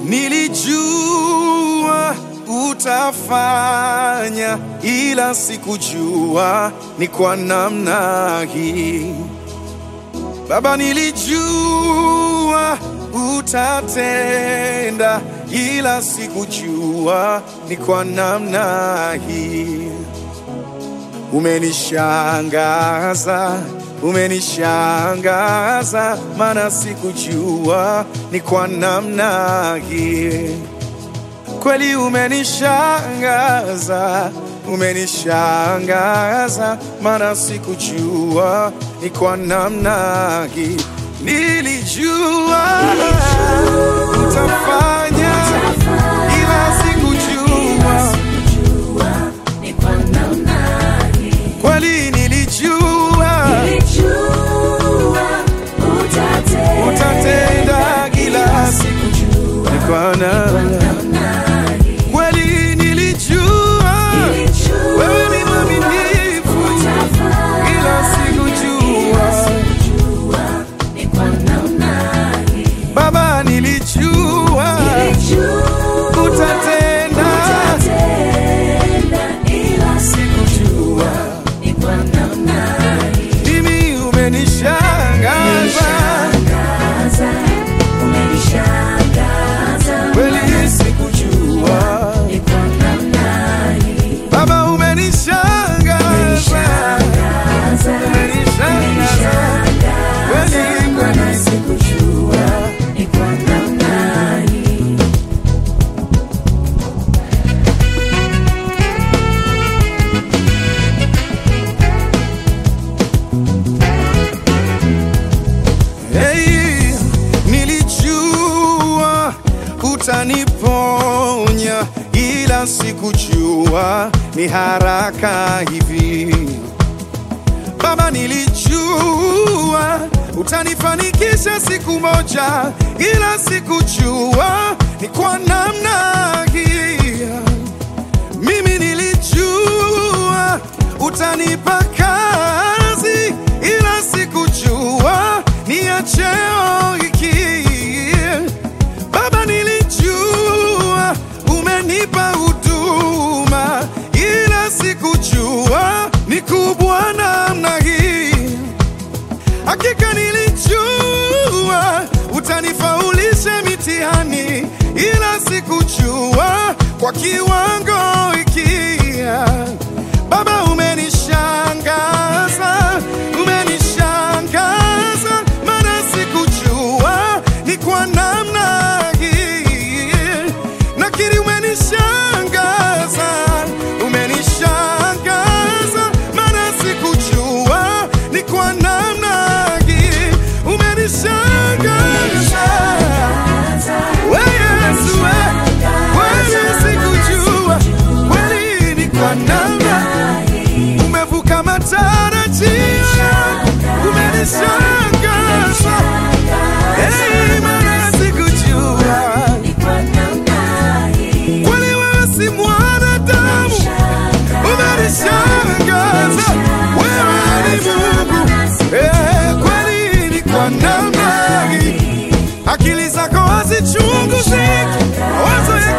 Nilijua utafanya, ila sikujua ni kwa namna hii. Baba, nilijua utatenda, ila sikujua ni kwa namna hii. Umenishangaza, umenishangaza, maana sikujua ni kwa namna hii. Kweli umenishangaza, umenishangaza, maana sikujua ni kwa namna hii. Nilijua utafanya, ila sikujua kweli nilijua utatenda kila siku ni kwa namna kweli nilijua wewe ni mwaminifu ila sikujua baba nilijua utatenda sikujua mimi umenishangaza kweli sikujua baba umenishangaza umenishangaza kweli kweli sikujua Hey, nilijua utaniponya, ila sikujua ni haraka hivi. Baba, nilijua utanifanikisha siku moja, ila sikujua ni kwa namna hii. Mimi nilijua utanipa kazi, ila sikujua ni ya cheo hiki. Baba, nilijua umenipa huduma, ila sikujua ni kubwa namna hii. Hakika nilijua utanifaulisha mitihani, ila sikujua kwa kiwango hiki. Baba, umenishangaza, umenishangaza, maana sikujua ni kwa namna hii. Nakiri umenishangaza, umenishangaza, maana sikujua ni kwa namna hii. Umenishangaza we Yesu, we kweli sikujua, kweli ni kwa namna umevuka matarajio yangu, umenishangaza Hey, maana sikujua kweli wewe si mwanadamu, umenishangaza wewe ni Mungu Eh, kweli ni kwa namna hii, akili zako hazichunguziki, mawazo